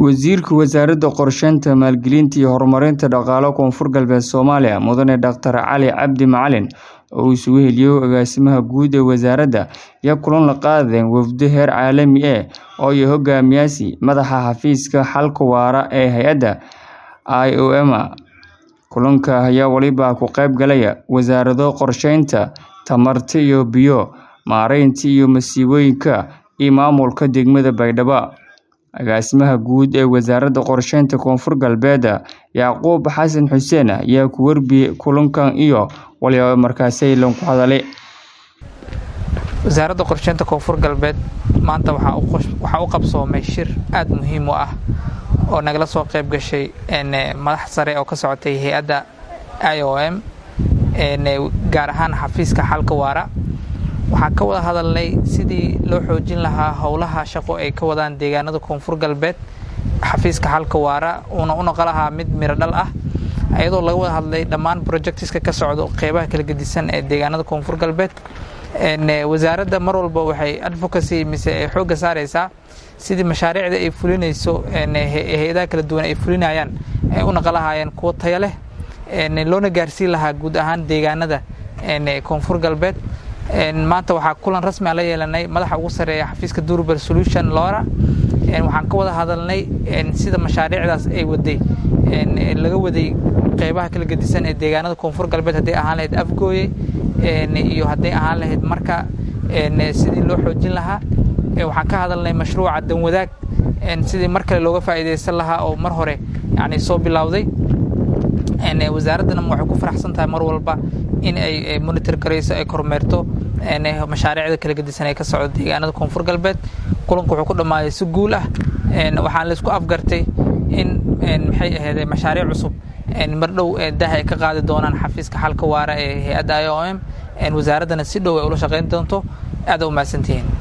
Wasiirka Wasaaradda Qorsheynta, Maalgelinta iyo Horumarinta Dhaqaalaha Koonfur Galbeed Soomaaliya Mudane Dr. Cali Cabdi Macalin oo uu isugu heliyay Agaasimaha Guud ee Wasaaradda ayaa kulan la qaaday wafdi heer caalami ah oo ay hogaamiyayaan Madaxa Xafiiska Xalka Waara ee hay'adda IOM. Kulanka ayaa waliba ka qayb galaya Wasaaradda Qorsheynta, Tamarta iyo Biyo, Maareynta iyo Masiibooyinka, iyo Maamulka Degmada Baydhabo. Agaasimaha Guud ee Wasaaradda Qorsheynta Koonfur Galbeed Yacquub Xasan Xuseen ayaa ku warbixiyay kulankan iyo waliba markaasi la ku hadalay. wasaaradda qorsheynta koonfur galbeed maanta waxaa u qabsoomay shir aad muhiim u ah oo nagala soo qayb gashay madax sare oo ka socotay hay-adda iom gaar ahaan xafiiska xalka waara waxaan ka wada hadalnay sidii loo xoojin lahaa howlaha shaqo ay ka wadaan deegaanada koonfur galbeed xafiiska xalka waara uuna u noqon lahaa mid miro dhal ah iyadoo laga wada hadlay dhammaan projectiska ka socdo qeybaha kala gedisan ee deegaanada koonfur galbeed wasaaradda mar walba waxay advocacy mise ay xoogga saaraysaa sidii mashaariicda ay fulinayso hay-adaha kala duwan ay fulinayaan ay u noqon lahaayeen kuwo tayo leh loona gaarsiin lahaa guud ahaan deegaanada koonfur galbeed maanta waxaa kulan rasmi a la yeelanay madaxa ugu sareeya xafiiska durable solution lora waxaan ka wada hadalnay sida mashaariicdaas ay waday laga waday qeybaha kala gedisan ee deegaanada koonfur galbeed hadday ahaan lahayd afgooye iyo hadday ahaan lahayd marka sidii loo xoojin lahaa waxaan ka hadalnay mashruuca danwadaag sidii mar kale looga faa'iidaysan lahaa oo mar hore yani soo bilowday wasaaraddana waxay ku faraxsan tahay mar walba in ay monitor garayso ay kormeerto mashaariicda kala gedisan ee ka socda deegaanada koonfur galbeed kulanku wuxuu ku dhammaaday si guul ah waxaan laysku afgartay in maxay ahayd mashaariic cusub mar dhow daha ay ka qaadi doonaan xafiiska xalka waara ee hay-adda iom wasaaraddana si dhow ay ula shaqayn doonto aad u mahadsantihiin